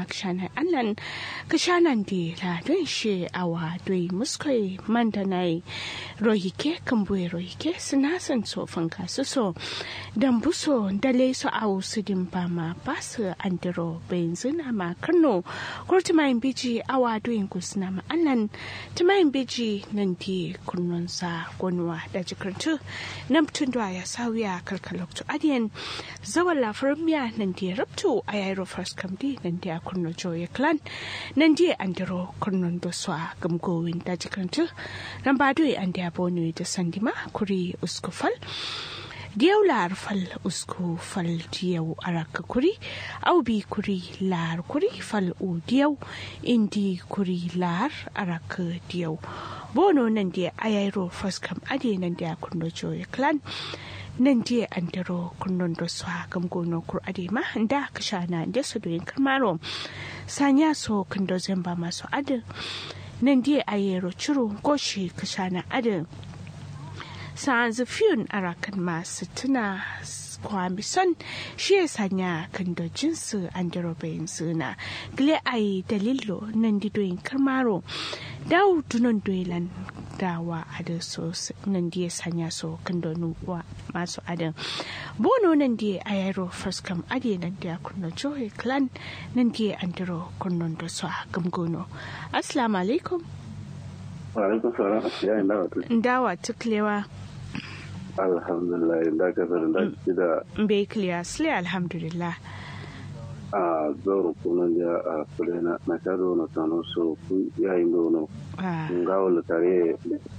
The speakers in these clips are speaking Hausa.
kshana allan kshanan di la don she awa doi muskoi mandanai rohike kambue rohike sinasan so fanka su so dan buso dale so awu su din ba ma basu andiro benzina ma kano kurti mai biji awa doin kusna ma allan tumai biji nan di kunnunsa gonwa da jikartu nan tun da ya sawiya kalkalokto adiyan zawan lafar miya nan di rabto a yairo first kamdi nan di a kunno joye clan nan di andiro kunnon do swa gamgowin da jikartu nan ba doyi an di abonu da sandima kuri uskufal diyau lar fal usku fal diyau araka kuri au bi kuri lar kuri fal u diyau indi kuri lar araka diyau bono nan dia ayairo faskam ade nan dia kunno joye clan nan dia andaro kunnon do swa gam gono kur ade ma da kashana da su doyin karmaro sanya so kando zamba masu ade nan dia ayero churu goshi kashana ade sa'anzu fiyun arakan masu tuna kwambi son shi ya sanya kan da jinsu an da robayin suna gile a yi dalilo nan didoyin karmaro dawo dunan doilan dawa a da so nan da ya sanya so kan da nuwa masu adan bono nan da a yaro faskam ade nan da ya kunna johe clan nan da ya andiro kunnon da su a gamgono assalamu alaikum wa alaikum salam ya yi dawa dawa tuklewa alhamdulillah da ka zara da ki da bai clear sile alhamdulillah a zoro kunan ya a kulena na ka zo na tano so ku ya yi dono nga wala tare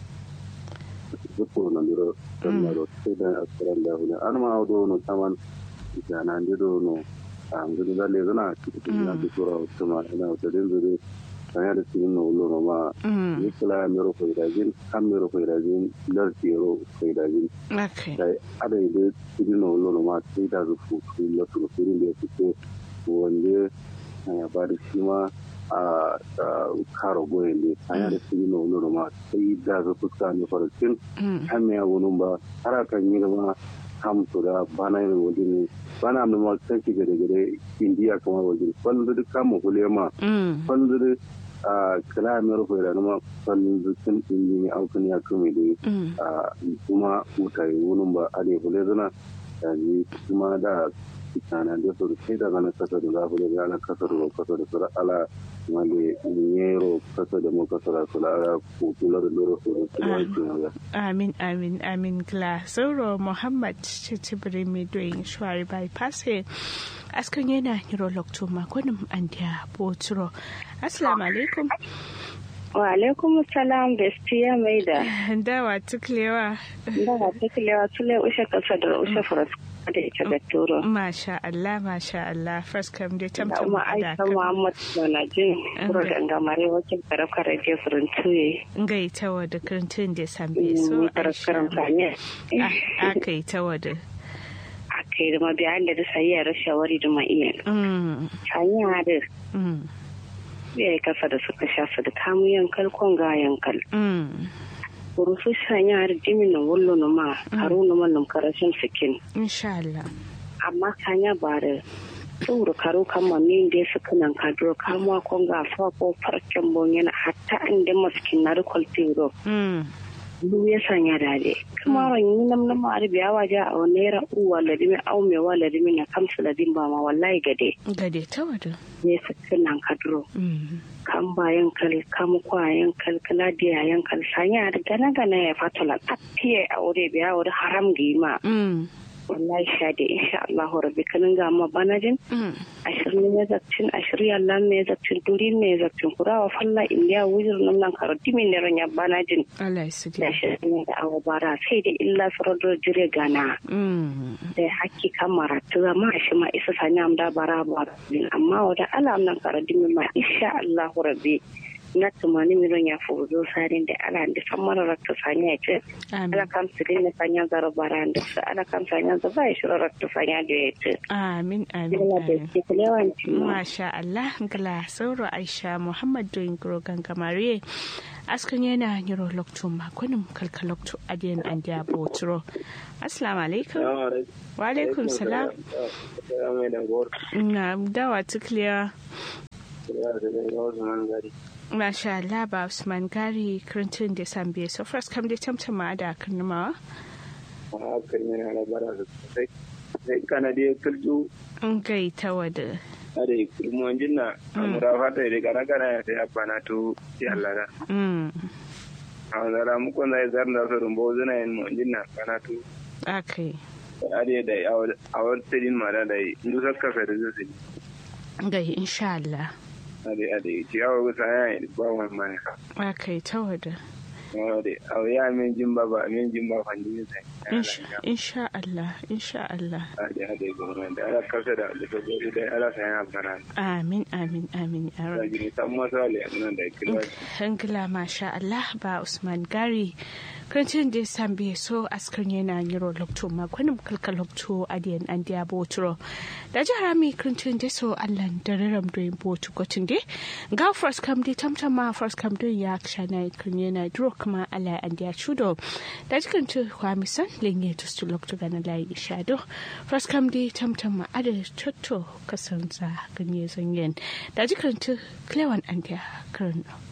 ko na diro dan na ro sai da asran da hune an ma do no taman ya na ndiro no an gudu da le zana ki na ki sura tuma ina da din zure sanya da cikin na wulo ma ni kula mero ko idajin kan mero ko idajin lar tiro ko idajin dai ada ide cikin na wulo ma sai da zu fu fu la tu fu ne ku ce wanda ya ba da shi ma a karo goyen ne sanya da cikin na wulo ma sai da zu fuska ne farcin kan me wunun ba har kan yi ma kam to da bana yin wajen ne bana mai ma kan ki gade gade indiya kamar wajen kwallo da kama hulema kwallo da a kala mai rufe da numa kwallon zukin inji ne aukin ya kame da a kuma mutane wunin ba a ne hule zana da ji kuma da kitana da su sai da zana kasa da zafi da zana kasa da kasa da sura ala wale nyero kasa da mu kasa da sura ala kutular da lura su da amin amin amin kla sauro muhammad cicibiri mai doyin shuwari bypass askan yana hiro lokto makonin andiya boturo assalamu alaikum wa alaikum salam bestiya mai da dawa tuklewa dawa tuklewa tule ushe kasa da ushe furas da ita da turo masha Allah masha Allah first kam dai tamtam da aisha muhammad manajin kuro da ngamare wakil karafka radio furin tuye ngai tawa da kirtin da sambe so aisha aka yi tawa da aka yi da mabiyan da sai ya shawari da ma iya hanya da ya yi kasa da suka sha su da kamu yankal kon ga yankal rufu sanya har jimin na wallo na ma haru na mallam karashin sikin insha Allah amma kanya ba da tsoro karo kama min da su kanan kadro kamuwa kon ga fa ko farcen bon yana hatta an da maskin na rikol tiro lu ya sanya dade kuma ran yi nam nam ar biya waje a naira uwa ladimi au me wa ladimi na kamsu ladin ba ma wallahi gade gade ta wada ne su kanan kadro kan bayan kal kam kwayan kal kala dia yan kal sanya da gana gana ya fatala atiye aure biya aure haram gima wallahi shade insha Allah rabbi kanin ga ma banajin ashirin ne zakcin ashirin Allah ne zakcin duri ne zakcin kurawa falla indiya wujir nan nan karo dimin ne ranya banajin Allah ya sudi da ashirin da awa bara sai da illa sarar jire gana da hakki kamara ta zama shi ma isa sanya amda bara bara amma wada alam nan karo dimin ma insha Allah rabbi na tumani miron ya fuzo sarin da ala da san mara rakta sanya ce ala kam sirin na sanya zaro baran da su ala kam sanya za ba shi rakta sanya da ya ce amin amin masha Allah gala sauro Aisha Muhammad doyin grogan gamare askan yana yiro lokto makonin kalka lokto adiyan an dia botro assalamu alaikum wa alaikum salam na dawa tukliya ya da da ya wasu man gari Masha Allah ba Usman Gari kirintun da sambe so first kam da tamtama da karnamawa. a hakan yana da bara da sosai sai kana da kirju In gai ta wada. a da kirmu jinna amura fata da kana kana ya sai abana to ya Allah da Mm. a zara mu kon zai zarna so rumbo zuna yin mu jinna kana to Okay. a da da a wata din ma da da indu sakka fa da zai Gai insha Allah. a da a da ciyawa gusa ya yi ba wani mani Okay ta wada. a da a ya min jin ba ba min jin ba fandi ne sai Insha insha Allah insha Allah. a da a da gwamnati da ala kasa da da gobe da ala sai ya bana Amin amin amin ya da rabbi. gini san masale nan da kirwa Hangila masha Allah ba Usman Gari kancin da sambe so askar yana yiro lokto makwanin kalkal lokto adiyan an diya boturo da jihar mi kancin da so Allah da raram doyin botu gotin de ga first kam de tamtama first kam don ya kshana kan yana duro kuma Allah an diya chudo da jikan tu kwamisan lenye to stu lokto gana lai shado first kam de tamtama ada chotto kasanza ganye zanyen da jikan tu klewan an diya karno